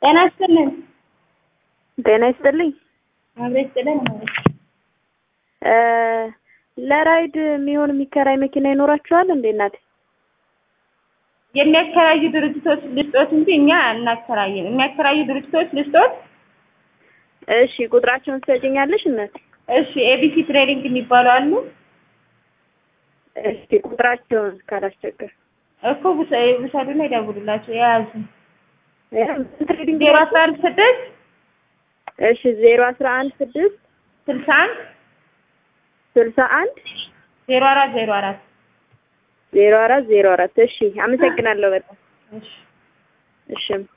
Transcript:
ጤና ይስጥልን። ጤና ይስጥልኝ። አብሬ ይስጥልን ማለት እ ለራይድ የሚሆን የሚከራይ መኪና ይኖራችኋል እንዴ እናቴ? የሚያከራዩ ድርጅቶች ልስጦት እንጂ እኛ እናከራየን። የሚያከራዩ ድርጅቶች ልስጦት። እሺ ቁጥራቸውን ትሰጪኛለሽ እናቴ? እሺ ኤቢሲ ትሬዲንግ የሚባሉ አሉ እሺ ቁጥራቸውን ካላስቸገር እኮ ውሰ- ውሰዱና ይደውሉላቸው የያዙ ትሬዲንግ ዜሮ አስራ አንድ ስድስት እሺ ዜሮ አስራ አንድ ስድስት ስልሳ አንድ ስልሳ አንድ ዜሮ አራት ዜሮ አራት ዜሮ አራት ዜሮ አራት እሺ አመሰግናለሁ በጣም እሺ እሺ